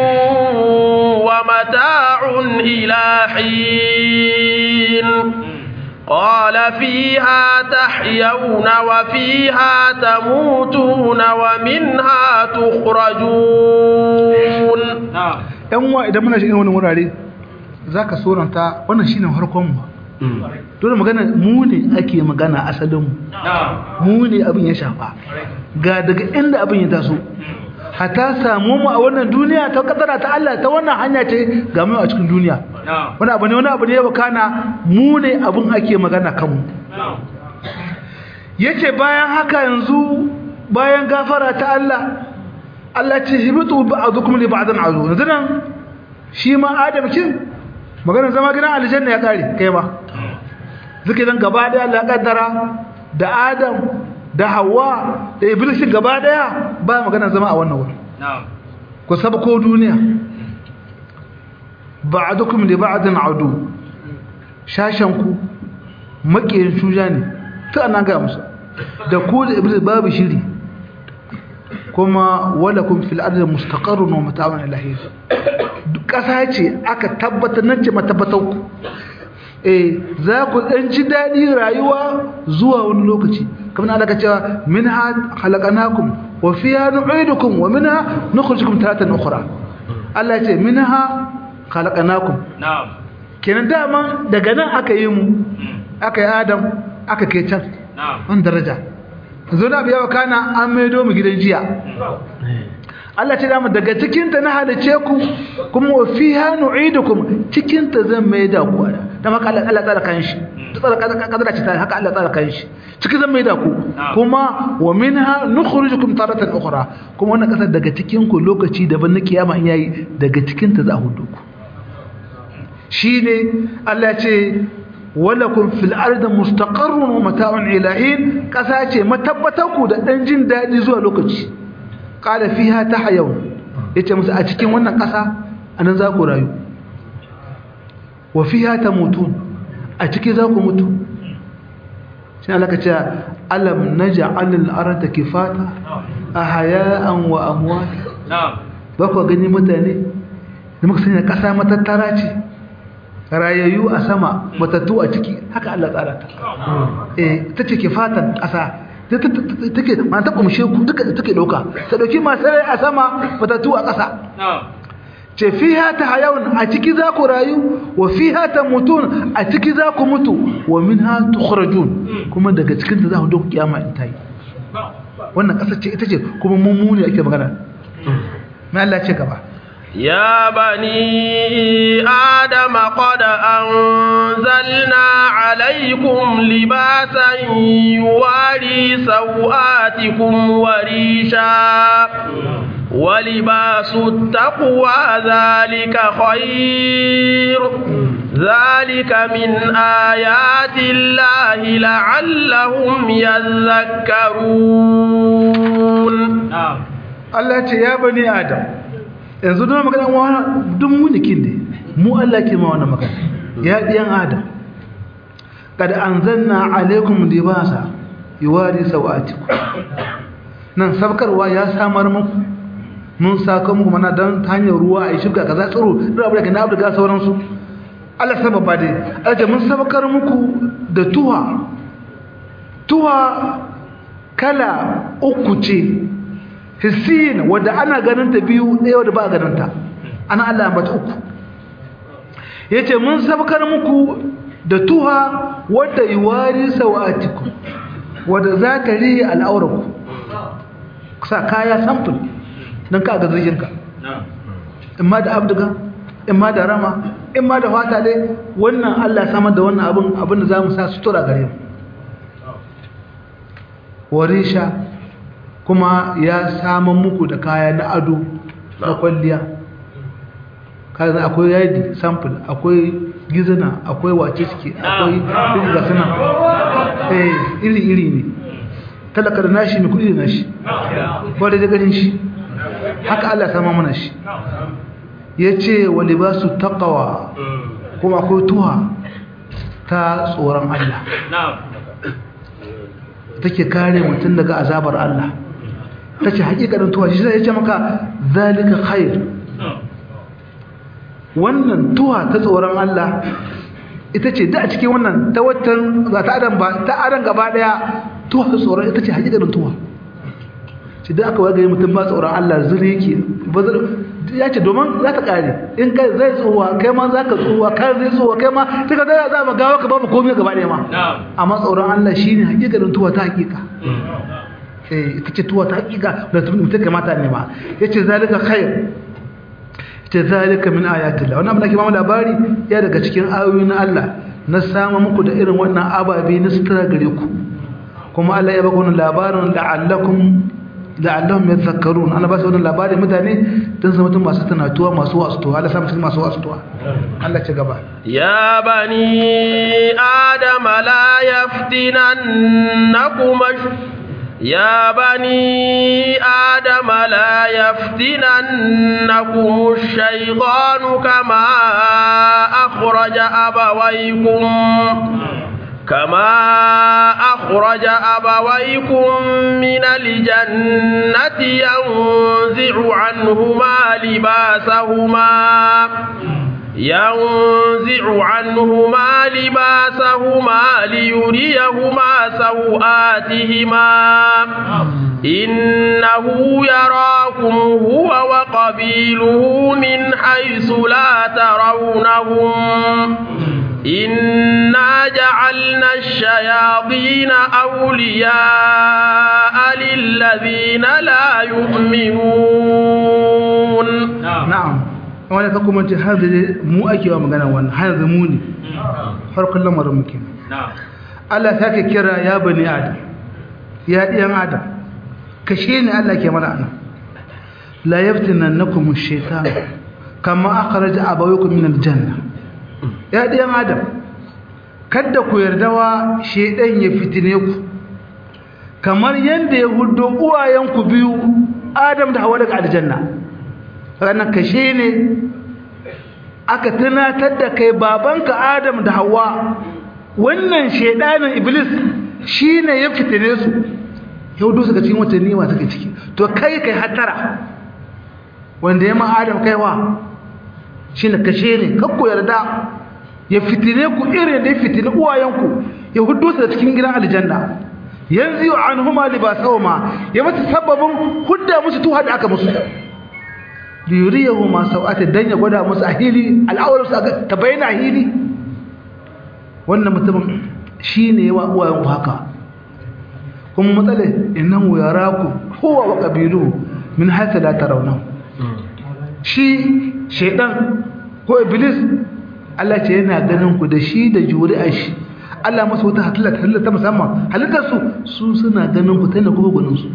A: ومتاع إلى حين قال فيها تحيون وفيها تموتون ومنها تخرجون
B: ‘yan wa idan muna shirin wani wurare za ka soranta wannan shi ne harkonmu dole magana mu ne ake magana asalinmu mu ne abin ya shafa ga daga inda abin ya taso hata samu mu a wannan duniya ta kadara ta Allah ta wannan hanya ce ga mu a cikin duniya wani abu ne wani abu ne ya bakana mu ne abin ake magana kanmu yace bayan haka yanzu bayan gafara ta Allah Allah ce hibitu ba'dukum li ba'din azu yanzu nan shi ma Adam kin magana zama gidan aljanna ya kare kai ba zuke dan gaba daya Allah kaddara da Adam da Hawwa da Iblis gaba daya ba magana zama a wannan wurin na'am ku sabko duniya ba'dukum li ba'din adu shashan ku makiyin shuja ne ta nan ga musu da ku da Iblis babu shiri kuma walakum fil ardi mustaqarrun wa mata'un ilahi kasa ce aka tabbatar nan ce matabbatar ku eh za ku dan ji dadi rayuwa zuwa wani lokaci kamar Allah ka cewa minha khalaqnakum wa fiha nu'idukum wa minha nukhrijukum taratan ukhra Allah ya ce minha khalaqnakum na'am kenan dama daga nan aka yi mu aka yi Adam aka kai can wani daraja zo na biya kana an maido mu gidan jiya Allah ce dama daga cikinta na halice ku kuma wa fiha nu'idukum cikinta zan mai da ku da maka Allah Allah tsara kan shi tsara kadara ce haka Allah tsara kan shi ciki zan mai da ku kuma wa minha nukhrijukum taratan ukhra kuma wannan kasar daga cikin ku lokaci daban na kiyama in yayi daga cikinta za a hudu ku shine Allah ce walakum fil ardi mustaqarrun wa mata'un ilahin kasa ce matabbatan ku da dan jin dadi zuwa lokaci qala fiha tahyawun yace musu a cikin wannan kasa anan za ku rayu wa fiha tamutun a ciki za ku mutu shi Allah kace alam naj'al al-arda kifata ahya'an wa amwata na'am ba ku gani mutane da muka sanya kasa matattara ce rayayyu a sama matattu a ciki haka Allah tsara ta eh tace kifatan kasa take ma ta kumshe ku duka take dauka ta dauki masu rai a sama matattu a ƙasa ce fiha ta hayawun a ciki za ku rayu wa fiha ta mutun a ciki za ku mutu wa minha tukhrajun kuma daga cikin ta za ku dauki kiyama in tayi wannan ƙasa ce ita ce kuma mummuni ake magana mai Allah ce gaba
A: يا بني آدم قد أنزلنا عليكم لباسا يواري سوآتكم وريشا ولباس التقوى ذلك خير ذلك من آيات الله لعلهم يذكرون
B: الله يا بني آدم yanzu don magana wa duk munikin ne mu Allah ke ma wannan magana ya diyan adam kad anzalna alaikum libasa yuwari sawatikum nan sabkarwa ya samar muku mun saka muku mana dan ta hanyar ruwa a shuka kaza tsiro da abu daga nabu daga sauransu Allah sababa dai Allah mun sabkar muku da tuwa tuwa kala uku ce hissiyin wadda ana ganin ta biyu ɗaya wadda ba ganin ta ana Allah ya bata uku yace mun sabkar muku da tuha wadda yuwari sawatikum wadda za ta riye al'auraku sa kaya samfur don ka ga zirginka imma da abduga imma da rama imma da fata dai wannan Allah samar da wannan abin abin da za mu sa sutura gare mu warisha kuma ya samun muku da kaya na ado na kwalliya kayan akwai yadi sample akwai gizina akwai wace suke akwai ga suna eh iri iri ne talaka da nashi mai kudi da nashi wadda da ganin shi haka Allah sama mana shi ya ce wa libasu taqawa kuma akwai tuha ta tsoron Allah take kare mutum daga azabar Allah ta ce hakikanin tuwa shi zai ce maka zalika khair wannan tuwa ta tsoron Allah ita ce da a cikin wannan ta watan za ta adam ba ta adam gaba daya tuwa ta tsoron ita ce hakikanin tuwa shi da aka wagaye mutum ba tsoron Allah zuri yake ya ce domin za ta kare in kai zai tsohuwa kai ma za ka tsohuwa kai zai tsohuwa kai ma ta ka zai za mu gawa ka ba mu komai gaba daya ma amma tsoron Allah shine hakikanin tuwa ta hakika ita ce tuwa ta hakika da mutum kamata ne ma ya ce zalika khair ce zalika min ayatillah wannan abin da ke ba mu labari ya daga cikin ayoyi na Allah na sama muku da irin wannan ababe na sutura gare ku kuma Allah ya baka wannan labarin la'allakum la'allahum yadhakkarun ana ba su wannan labarin mutane dan su mutum masu tunatuwa masu wasuwa Allah sa mutum masu wasuwa Allah ce gaba
A: ya bani adama la yaftinannakum يا بني آدم لا يفتننكم الشيطان كما أخرج أبويكم كما أخرج أبويكم من الجنة ينزع عنهما لباسهما ينزع عنهما لباسهما ليريهما سوآتهما إنه يراكم هو وقبيله من حيث لا ترونهم إنا جعل وجعلنا الشياطين أولياء للذين لا يؤمنون
B: na'am wani ka kuma ce har da mu ake wa magana wannan har da mu ne farkon lamarin muke Allah ta ke kira ya bani adam ya ɗiyan adam kashe ne Allah ke mana anan la yaftinannakum ash-shaytan kama akhraja abawaykum min al-janna ya ɗiyan adam kada ku yardawa shedan ya fitine ku kamar yanda ya huddo uwayenku biyu adam da hawa daga aljanna ranar kashe ne aka tunatar da kai babanka adam da hawa wannan shaidanin iblis shi ne ya fitine su yau dusu ga cikin watanni masu ke ciki to kai kai hatara wanda ya ma adam kaiwa shi ne kashe ne kakku yarda ya fitine ku irin da ya fitine uwayenku ya hudu su da cikin gidan aljanna yanzu yi an huma libasawma ya masu sababin hudda musu tuha da aka musu liyuriyahu ma sau'ata dan ya gwada musu a hili al'awar su ta bayyana a hili wannan mutumin shine yawa uwayen haka kuma matsala innahu yaraku huwa wa qabiluhu min haythu la tarawna shi shaydan ko iblis Allah ce yana ganin ku da shi da juri'ar shi Allah masa wata halitta halitta ta musamman halittar su su suna ganin ku tana kuma gwanin su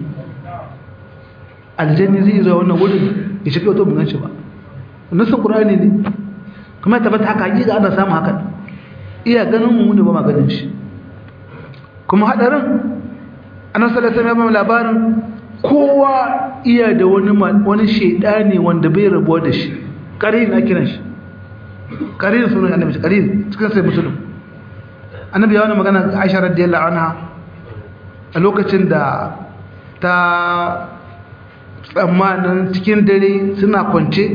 B: aljanni zai zo wannan wurin ya shiga wato bin shi ba nasin qur'ani ne kuma tabbata haka hakika ana samu haka iya ganin mu ne ba ma ganin shi kuma hadarin annabi sallallahu alaihi wasallam labarin kowa iya da wani wani shedani wanda bai rabuwa da shi karin na kiran shi karin sunan annabi karin cikin sai musulmi annabi ya wani magana Aisha radiyallahu anha a lokacin da ta tsammanin cikin dare suna kwance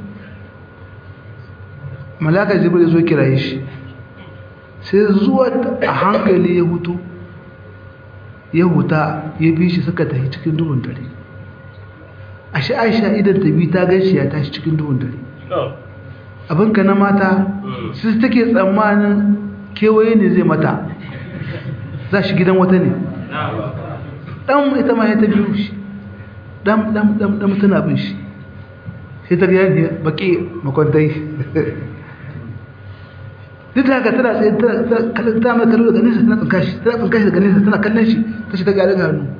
B: malaka jibril zo kiraye shi sai zuwa a hankali ya hutu ya huta ya bi shi suka tafi cikin duhun dare ashe aisha idan ta bi ta gaishe ya tashi cikin duhun dare abinka na mata su take tsammanin kewaye ne zai mata za shi gidan wata ne ɗan ita ma ya ta biyu shi ɗan ɗan ɗan ɗan tana bin shi sai ta gaya ne baƙi makwantai duk da haka tana tsaye ta mai kallo daga nesa tana tsinka shi tana tsinka shi daga nesa tana kallon shi ta shi ta gari ga hannu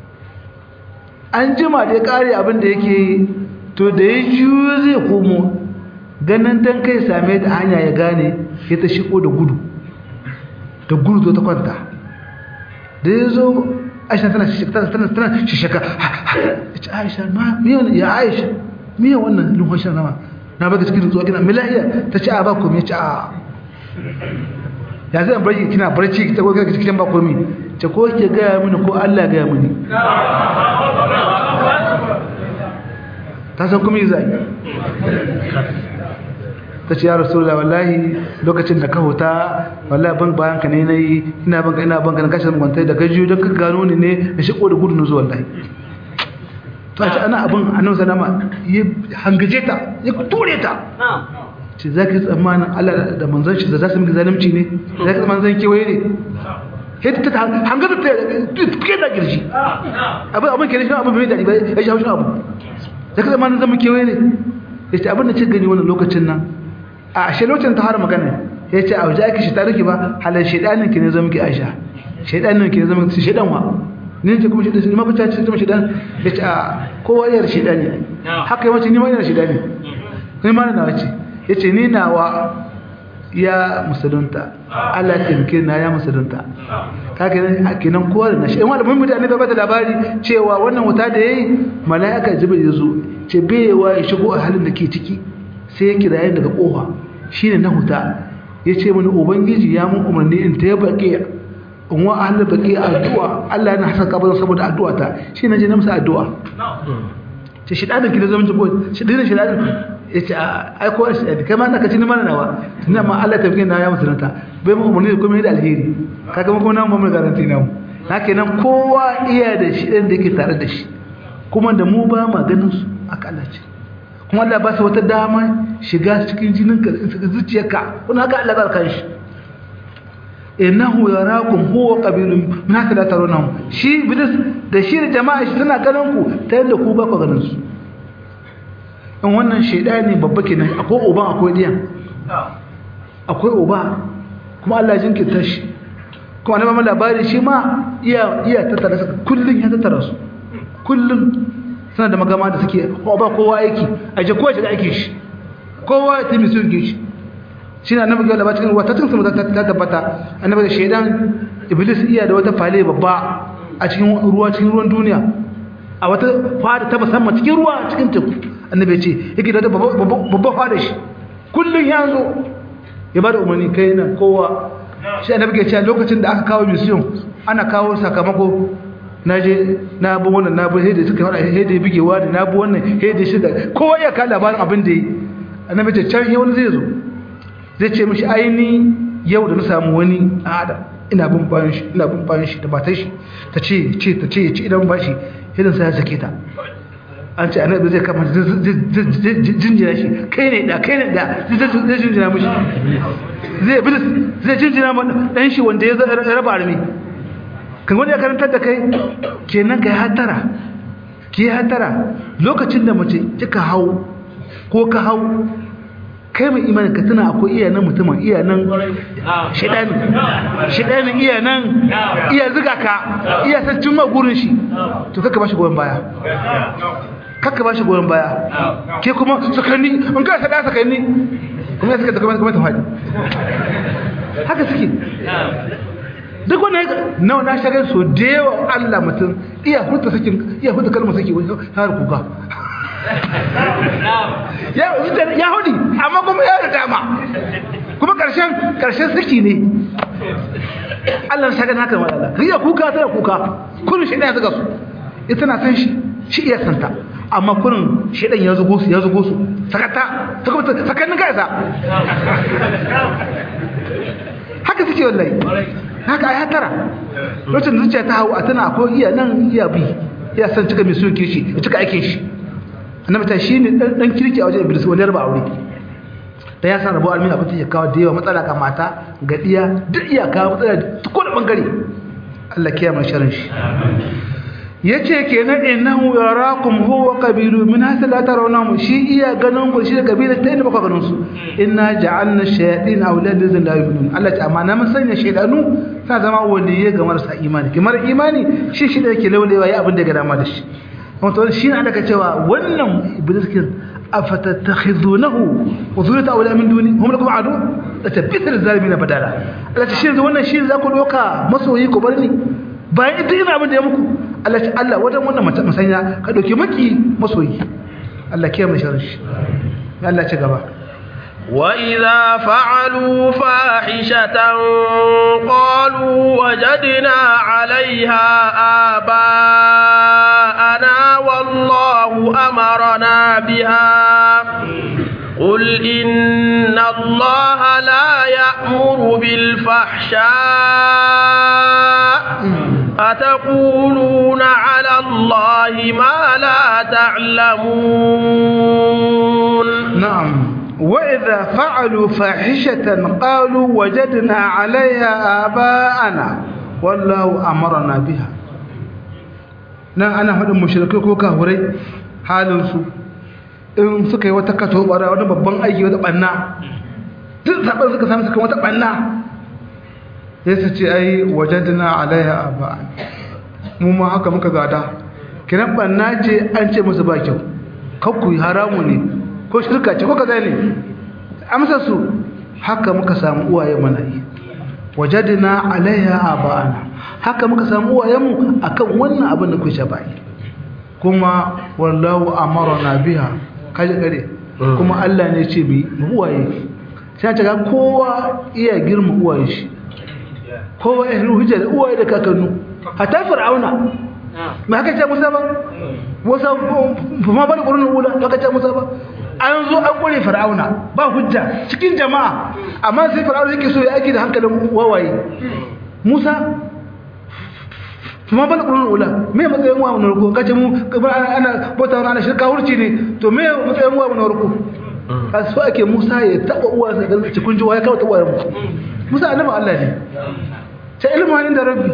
B: an jima da ya ƙare abin da yake yi to da ya juyo zai komo ganin dan kai same da hanya ya gane ya ta shigo da gudu da gudu zo ta kwanta da ya zo aisha tana shishaka tana tana shishaka ya ce aisha ma miyan ya aisha miyan wannan lumfashin nama na baka cikin zuwa kina milahiya ta ce a ba komi ya ce a ya zai barci kina barci ta gogar cikin ba komi ce ko ke gaya mini ko Allah gaya mini ta san kuma yi zai ta ce ya rasulullah wallahi lokacin da ka huta wallahi ban bayan ka ne na yi ina ban ka ina ban ka na kashe kwantai da gajiyo don ka gano ni ne da shi da gudu na zuwa wallahi to a ce ana abin annabi sallama ya hangaje ta ya ture ta ce za ka yi tsammanin Allah da manzon shi da za su miki zalunci ne za ka tsammanin zan kewaye ne yadda ta hangaza ta tuke da girshi abin abin ke shi abin bai daɗi ba ya shi haushin abu za ka tsammanin zan miki kewaye ne ya ce abin da ce gani wannan lokacin nan a ashe lokacin ta har magana ya ce a waje ake shi tariki ba halar shaidanin ki ne zama ki aisha shaidanin ki ne zama ki shaidan wa ne ce kuma shaidan ma kuta ce kuma shaidan ya ce a kowa yar shaidani haka yawanci ni ma yana shaidani ni ma na wace ya ce ni nawa ya musulunta Allah ya taimake na ya musulunta kaka kenan kowa da nashi in wanda mun mutane da bata labari cewa wannan wuta da yayi malaika jibril ya zo ce bewa ya shigo a halin da ke ciki sai ya kira daga kofa shine na huta ya ce mini ubangiji ya mun umarni in ta baki in wa ahlul baki addu'a Allah yana hasan kabarin saboda addu'a ta shi ne je na masa addu'a ce shi dadin ki da zaman jibo shi dinin shi dadin ya ce ai ko shi dadin kai ma naka ci ni mana nawa tunda ma Allah ta fi na ya musulunta bai mu umarni kuma da alheri kaga mu kuma nan mu mun garanti na mu haka nan kowa iya da shi ɗan da yake tare da shi kuma da mu ba ma ganin su aka Allah ce kuma Allah ba su wata dama shiga cikin jinin ka zuciyarka kuma haka Allah ba kan shi innahu yarakum huwa qabilun min hatta la tarawnahu shi iblis da shi da jama'a shi suna ganin ku ta yadda ku ba ku ganin su in wannan shaidani babba kenan akwai uban akwai diyan akwai uba kuma Allah jinkirta shi kuma na mamman labari shi ma iya iya tattara su kullun ya tattara su kullun suna da magama da suke ba kowa aiki a je kowa shiga aikin shi kowa ya timi sun shi shi na annabi gaba cikin ruwa ta tun sama ta tabbata annabi da shaidan iblis iya da wata fale babba a cikin ruwa cikin ruwan duniya a wata fada ta musamman cikin ruwa cikin teku annabi ce yake da babba fada shi kullun ya zo ya bada umarni kai nan kowa shi annabi ke cewa lokacin da aka kawo mission ana kawo sakamako na je na bi wannan na bi hede suka fara hede bigewa da na bi wannan hede shi da kowa ya ka labarin abin da yi annabi ce can wani zai zo zai ce mishi aini yau da na samu wani adam ina bin bayan shi ina bin bayan shi da matar shi ta ce ce ta ce ce idan ba shi hidin sai ya sake ta an ce annabi zai kama jinjina shi kai ne da kai ne da zai jinjina mishi zai iblis zai jinjina ma dan shi wanda ya raba armi kan wani ya karantar da kai kenan kai hatara ki hatara lokacin da mace kika hau ko ka hau kai mai imani ka tuna akwai iya nan mutumin iya nan shidanin shidanin iya nan iya ziga ka iya san cin magurin shi to kaka ba shi goyon baya kaka ba shi goyon baya ke kuma sakanni in ka sada sakanni kuma ya suka kuma kuma ta faɗi haka suke duk wanda na na shagar so da yawa Allah mutum iya huta sakin iya huta kalmar saki har kuka ya hudu amma kuma ya da dama kuma karshen karshen saki ne Allah na shagar haka malala riya kuka tana kuka kullum shi ɗaya zuga su ita na san shi shi iya santa amma kurin shedan ya zugo su ya zugo su sakata sakannin ka isa haka suke wallahi haka ai hatara lokacin zuciya ta hau a tana akwai iya nan iya bi iya san cika mai soke shi ya cika aikin shi annabi ta shine dan dan kirki a wajen iblis wani raba aure da ya san rabo almin abin ya kawo da yawa matsala ga mata ga diya duk iya kawo matsala ko da bangare Allah kiyama sharin shi yace kenan innahu yarakum huwa qabilu min hasa la tarawnahu shi iya ganin ku shi da kabila ta inda baka ganin su inna ja'alna shayatin awlad lizin la yu'minun Allah ta amana mun sanya shaydanu sa zama waliye ga marasa imani kamar imani shi shi da yake laulewa ya abin da ga dama da shi wato shi ne aka cewa wannan iblis kin afatattakhidunahu wa zuriyata awla min duni hum lakum adu da tabbitar zalimin badala Allah ta shi wannan shi za ku doka masoyi ku bar ni bayan ita ina abin da ya muku Allah ce Allah wajen wannan masanya ka dauki maki masoyi Allah ke mu sharri shi Allah ce gaba
A: وإذا فعلوا فاحشة قالوا وجدنا عليها آباءنا والله أمرنا بها قل إن الله لا يأمر بالفحشاء أتقولون على الله ما لا تعلمون
B: نعم وإذا فعلوا فاحشة قالوا وجدنا عليها آباءنا والله أمرنا بها nan ana faɗin mushrikai ko kafirai halinsu in suka yi wata kato bara wani babban aiki wata ɓanna duk zaɓen suka sami suka wata ɓanna ya su ce ai wajadina alaiha aba mu ma haka muka gada kiran ɓanna ce an ce musu ba kyau kakku haramu ne ko shirka ce ko kaza ne amsa su haka muka samu uwaye mana yi wajadina alaiha aba'ana haka muka samu uwayenmu akan wannan abin da kuke bai kuma wallahu amarna biha kaje kare kuma Allah ne ce bi mu uwaye sai ta ga kowa iya girma uwaye shi kowa ya hujja da uwaye da kakannu hatta fir'auna me haka ce musa ba musa ma ba da qur'an ula haka ce musa ba an zo an kure fir'auna ba hujja cikin jama'a amma sai fir'auna yake so ya aiki da hankalin wawaye musa kuma bala qur'an ula me matsayin wa mun ruku kace mu ana bota ana shirka hurci ne to me matsayin wa mun ruku kaso ake musa ya taba uwa sa da cikin jiwa ya kawo ta uwa mu musa annabi Allah ne ta ilmu inda rabbi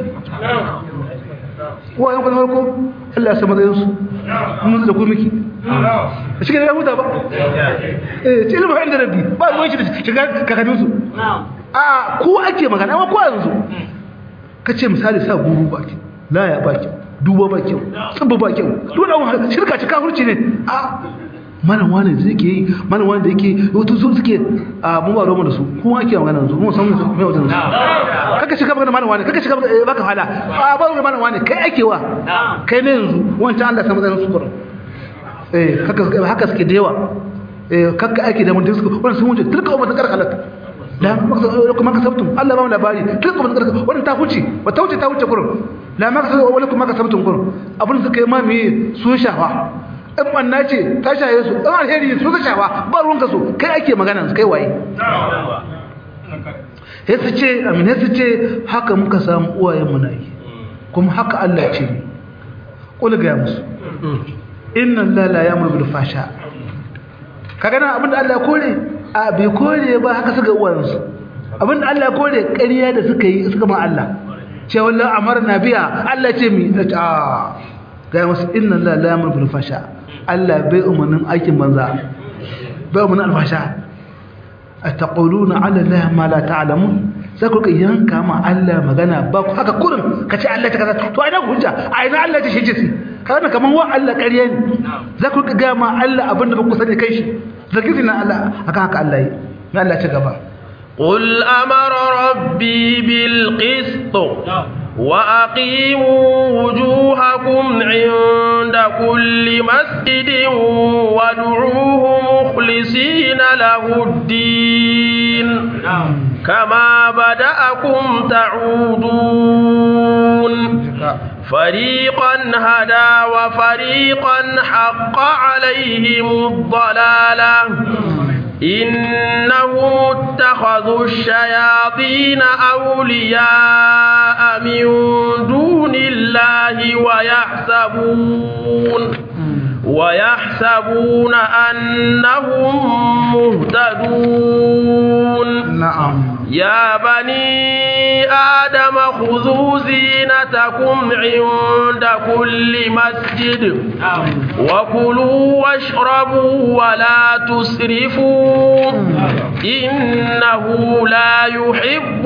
B: wa yan kuma farko Allah ya san matsayin su mun da ku miki shi ke da huta ba eh ta ilmu inda rabbi ba ruwan shi da shiga kakadin su a ko ake magana amma ko yanzu kace misali sa guru baki la ya baki duba ba kyau tsibba ba kyau dole wani shirka ci kafirci ne a mana wani da yake yi mana wani da yake wato su suke a mu ba roma da su kuma ake magana su mu san mai wajen su kaka shiga magana mana wani kaka shiga baka hala a ba ruwa mana wani kai ake wa kai ne yanzu wancan Allah sama zai su kurin eh kaka haka suke da yawa eh kaka ake da mun da su wannan sun wuce tilka umma ta karkalata la kuma ka sabtum Allah ba mu labari tilka umma ta karkalata wannan ta huce ba ta huce ta huce kurin la ma ka wala kuma ka sabtun kun abin suka yi ma me sun shafa in banna ce ta shaye su in alheri su ka shafa ba ruwanka so kai ake magana kai waye sai su ce amina su ce haka muka samu uwayen mu na yi kuma haka Allah ce ni kula ga musu inna Allah la ya'muru bil fasha kaga nan abinda Allah ya kore a bai kore ba haka suka uwayensu abinda Allah ya kore ƙarya da suka yi suka ma Allah ce wallah amarna biya Allah ce mi a ga masu inna Allah la yamur bil fasha Allah bai umarnin aikin banza bai umarnin alfasha ataquluna ala Allah ma la ta'lamun sai ku yanka ma Allah magana ba ku haka kurin kace Allah ta kaza to ai na hujja ai na Allah ta shije si kana kaman wa Allah ƙarya ne za ku ga ma Allah abinda ba ku sani kai shi zakiri na Allah haka haka Allah yi na Allah ta gaba
A: قل أمر ربي بالقسط وأقيموا وجوهكم عند كل مسجد وادعوه مخلصين له الدين كما بدأكم تعودون فريقا هدى وفريقا حق عليهم الضلالة إنهم اتخذوا الشياطين أولياء من دون الله ويحسبون ويحسبون أنهم مهتدون
B: نعم
A: يا بني آدم خذوا زينتكم عند كل مسجد وكلوا واشربوا ولا تسرفوا إنه لا يحب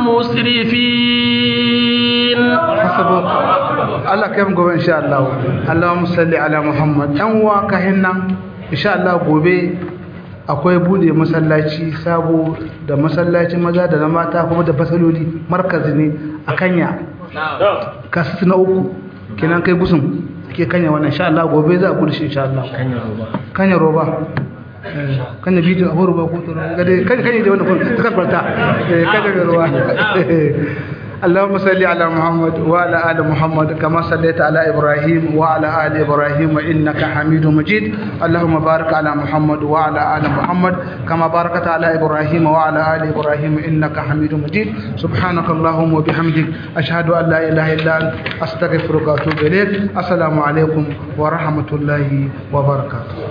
A: المسرفين
B: حسبك Allah kai mu gobe insha Allah Allahumma salli ala Muhammad dan uwa ka hinna insha Allah gobe akwai bude masallaci sabo da masallacin maza da na mata kuma da fasaloli markazi ne a Kanya kasu na uku kenan kai gusun ke Kanya wannan insha Allah gobe za a bude shi insha Allah Kanya roba Kanya roba kanya bidiyo a roba ko to ga dai kanya kanya da wannan ta karbarta kanya roba اللهم صل على محمد وعلى ال محمد كما صليت على ابراهيم وعلى ال ابراهيم انك حميد مجيد اللهم بارك على محمد وعلى ال محمد كما باركت على ابراهيم وعلى ال ابراهيم انك حميد مجيد سبحانك اللهم وبحمدك اشهد ان لا اله الا انت استغفرك واتوب اليك السلام عليكم ورحمه الله وبركاته